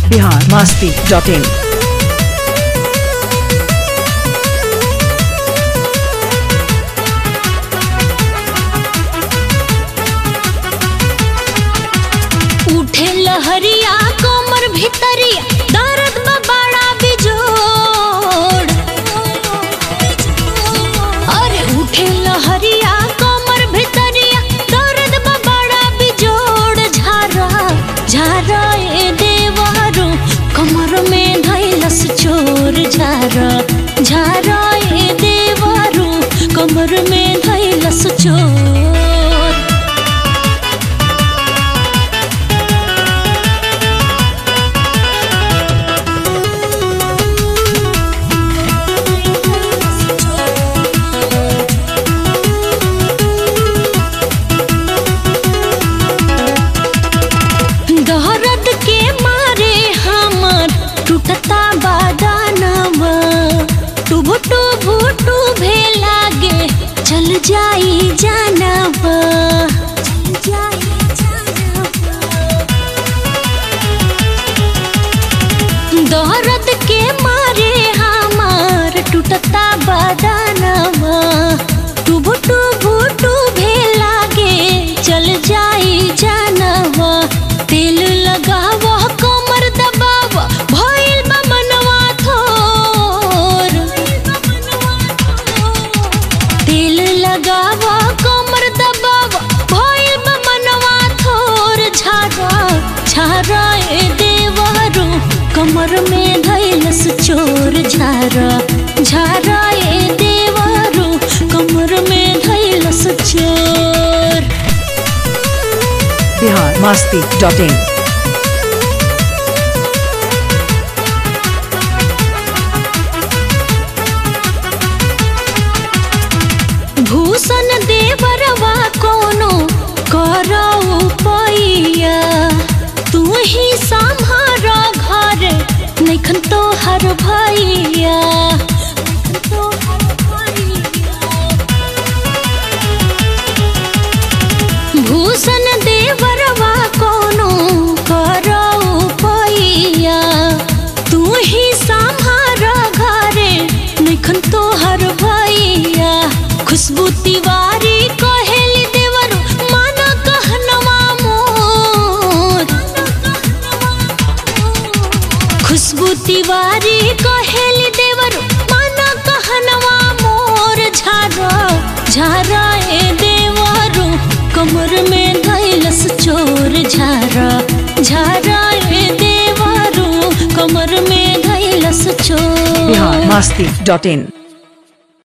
Bihar Masti dot इन उठे लहरिया कोमर भितरिया दर्द में बड़ा बिजोड़ अरे उठे लहरिया कोमर भितरिया दर्द में बड़ा बिजोड़ झारा झारा ए देवारो कमर में धैलस चोर झारा झारा ए देवारो कमर में धैलस चोर दहरद के मारे हमर टूटता बादानवा टुभु टुभु टुभे लागे चल जाई जानवा दहरद के मारे हमार टूटता बादानवा टुभु टुभु टुभे लागे चल जाई जानवा तेल लगावा कमर दबावा भइल बा मनवा थोर तेल लगावा कमर दबावा भइल बा मनवा थोर झारा झारा ए देवारो कमर में धैलस चोर झारा झारा ए देवारो कमर में धैलस चोर बिहार मस्ती डॉट इन भूषण देवरवा कोनो करौ पैया तू ही सम्हार घर नैखन तो हर भैया भूषण देवरवा कोनो करौ पैया तू ही सम्हार घरे नैखन तो हर भैया खुशबू तिवारी कहेली देवरु मान कहनवा मोर खुशबू तिवारी कहेली देवरु मान कहनवा मोर झारा झारा ए देवरु कमर में धैलस चोर झारा झारा ए देवरु कमर में धैलस चोर बिहार मस्ती डॉट इन